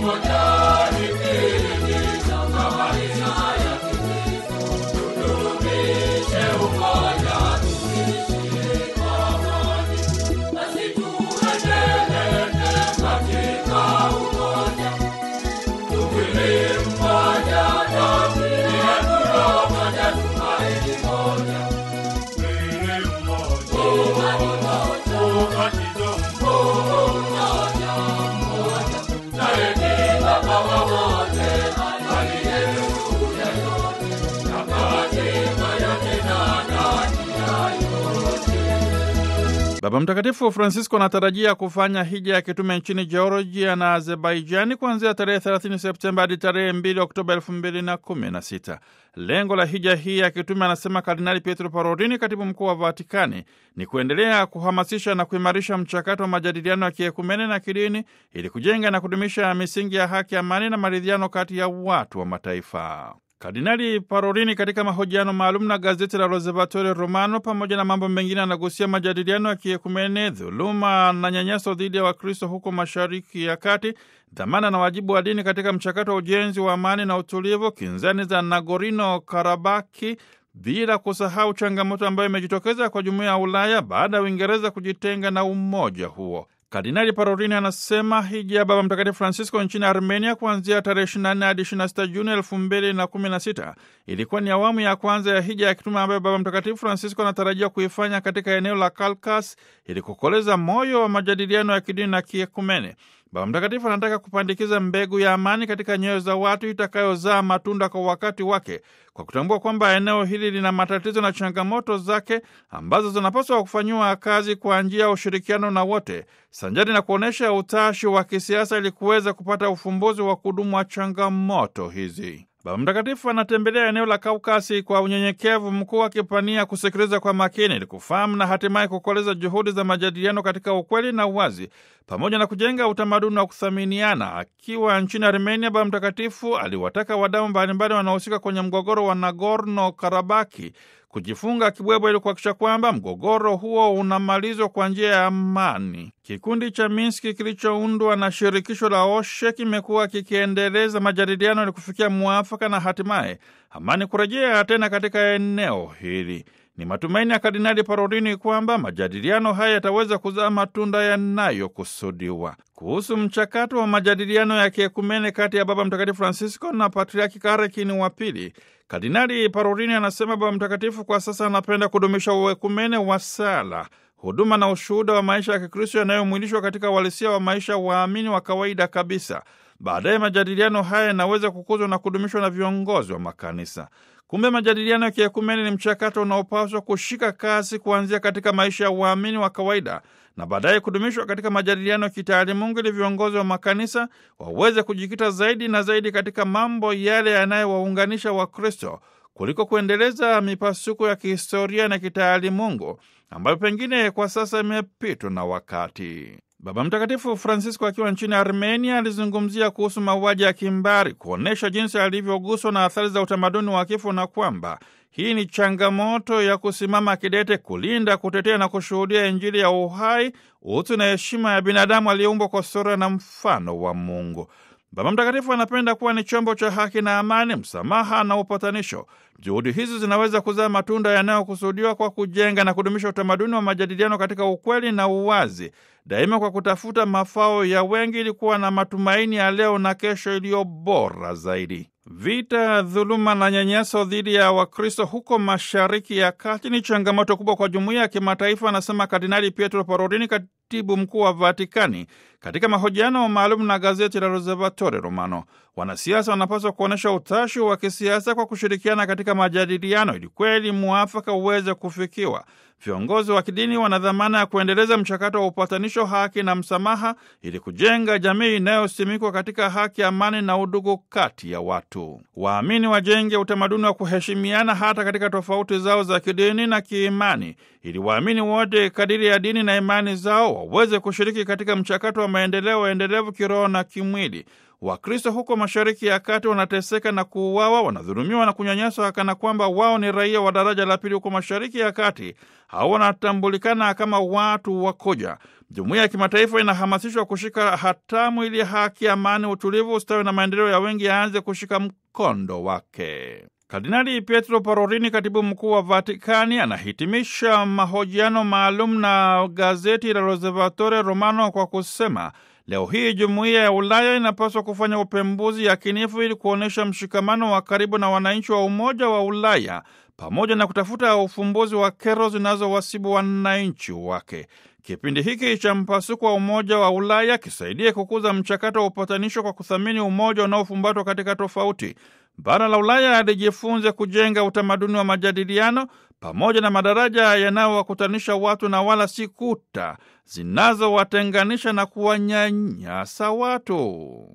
Baba Mtakatifu Francisco anatarajia kufanya hija ya kitume nchini Georgia na Azerbaijani kuanzia tarehe 30 Septemba hadi tarehe 2 Oktoba 2016. Lengo la hija hii ya kitume, anasema Kardinali Pietro Parolin, katibu mkuu wa Vatikani, ni kuendelea kuhamasisha na kuimarisha mchakato wa majadiliano ya kiekumene na kidini ili kujenga na kudumisha misingi ya haki, amani na maridhiano kati ya watu wa mataifa. Kardinali Parolini katika mahojiano maalum na gazeti la L'Osservatore Romano, pamoja na mambo mengine, anagusia majadiliano ya kiekumene, dhuluma na nyanyaso dhidi ya Wakristo huko Mashariki ya Kati, dhamana na wajibu wa dini katika mchakato wa ujenzi wa amani na utulivu, kinzani za Nagorino Karabaki, bila kusahau changamoto ambayo imejitokeza kwa jumuiya ya Ulaya baada ya Uingereza kujitenga na umoja huo. Kardinali Parolini anasema hija ya Baba Mtakatifu Francisco nchini Armenia kuanzia tarehe 24 hadi 26 Juni 2016 ilikuwa ni awamu ya kwanza ya hija ya kitume ambayo Baba Mtakatifu Francisco anatarajia kuifanya katika eneo la Kalkas ili kukoleza moyo wa majadiliano ya kidini na kiekumene. Baba Mtakatifu anataka kupandikiza mbegu ya amani katika nyoyo za watu itakayozaa matunda kwa wakati wake, kwa kutambua kwamba eneo hili lina matatizo na changamoto zake ambazo zinapaswa kufanyiwa kazi kwa njia ya ushirikiano na wote, sanjari na kuonyesha utashi wa kisiasa ili kuweza kupata ufumbuzi wa kudumu wa changamoto hizi. Baba Mtakatifu anatembelea eneo la Kaukasi kwa unyenyekevu mkuu, akipania kusikiliza kwa makini ili kufahamu na hatimaye kukoleza juhudi za majadiliano katika ukweli na uwazi, pamoja na kujenga utamaduni wa kuthaminiana. Akiwa nchini Armenia, Baba Mtakatifu aliwataka wadau mbalimbali wanaohusika kwenye mgogoro wa Nagorno Karabaki kujifunga kibwebwe ili kuhakikisha kwamba mgogoro huo unamalizwa kwa njia ya amani. Kikundi cha Minski kilichoundwa na shirikisho la OSHE kimekuwa kikiendeleza majadiliano ili kufikia mwafaka na hatimaye amani kurejea tena katika eneo hili. Ni matumaini ya Kardinali Parolini kwamba majadiliano haya yataweza kuzaa matunda yanayokusudiwa. Kuhusu mchakato wa majadiliano ya kiekumene kati ya Baba Mtakatifu Francisco na Patriaki Karekini wa Pili, Kardinali Parolini anasema Baba Mtakatifu kwa sasa anapenda kudumisha uekumene wa sala, huduma na ushuhuda wa maisha ya Kikristo yanayomwilishwa katika uhalisia wa maisha ya waamini wa kawaida kabisa. Baadaye majadiliano haya yanaweza kukuzwa na kudumishwa na viongozi wa makanisa. Kumbe majadiliano ya kiekumeni ni mchakato unaopaswa kushika kasi kuanzia katika maisha ya uamini wa kawaida na baadaye kudumishwa katika majadiliano ya kitaalimungu ili viongozi wa makanisa waweze kujikita zaidi na zaidi katika mambo yale yanayowaunganisha Wakristo kuliko kuendeleza mipasuko ya kihistoria na kitaalimungu ambayo pengine kwa sasa imepitwa na wakati. Baba Mtakatifu Francisco akiwa nchini Armenia alizungumzia kuhusu mauaji ya kimbari, kuonyesha jinsi alivyoguswa na athari za utamaduni wa kifo na kwamba hii ni changamoto ya kusimama kidete kulinda, kutetea na kushuhudia Injili ya uhai, utu na heshima ya binadamu aliyeumbwa kwa sura na mfano wa Mungu. Baba Mtakatifu anapenda kuwa ni chombo cha haki na amani, msamaha na upatanisho. Juhudi hizi zinaweza kuzaa matunda yanayokusudiwa kwa kujenga na kudumisha utamaduni wa majadiliano katika ukweli na uwazi, daima kwa kutafuta mafao ya wengi, ili kuwa na matumaini ya leo na kesho iliyo bora zaidi. Vita, dhuluma na nyanyaso dhidi ya Wakristo huko Mashariki ya Kati ni changamoto kubwa kwa jumuiya ya kimataifa, anasema Kardinali Pietro Parolini, katibu mkuu wa Vatikani, katika mahojiano maalum na gazeti la L'Osservatore Romano. Wanasiasa wanapaswa kuonyesha utashi wa kisiasa kwa kushirikiana katika majadiliano ili kweli mwafaka uweze kufikiwa. Viongozi wa kidini wana dhamana ya kuendeleza mchakato wa upatanisho, haki na msamaha ili kujenga jamii inayosimikwa katika haki, amani na udugu kati ya watu. Waamini wajenge utamaduni wa kuheshimiana hata katika tofauti zao za kidini na kiimani, ili waamini wote kadiri ya dini na imani zao waweze kushiriki katika mchakato wa wa maendeleo endelevu kiroho na kimwili. Wakristo huko Mashariki ya Kati wanateseka na kuuawa, wanadhulumiwa na kunyanyaswa kana kwamba wao ni raia wa daraja la pili huko Mashariki ya Kati au wanatambulikana kama watu wakoja. Jumuiya ya kimataifa inahamasishwa kushika hatamu ili haki, amani, utulivu, ustawi na maendeleo ya wengi yaanze kushika mkondo wake. Kardinali Pietro Parolini, katibu mkuu wa Vatikani, anahitimisha mahojiano maalum na gazeti la L'Osservatore Romano kwa kusema leo hii jumuiya ya Ulaya inapaswa kufanya upembuzi yakinifu ili kuonyesha mshikamano wa karibu na wananchi wa Umoja wa Ulaya pamoja na kutafuta ufumbuzi wa kero zinazowasibu wananchi wake. Kipindi hiki cha mpasuko wa Umoja wa Ulaya kisaidie kukuza mchakato wa upatanisho kwa kuthamini umoja unaofumbatwa katika tofauti. Bara la Ulaya lijifunze kujenga utamaduni wa majadiliano pamoja na madaraja yanayowakutanisha watu na wala si kuta zinazowatenganisha na kuwanyanyasa watu.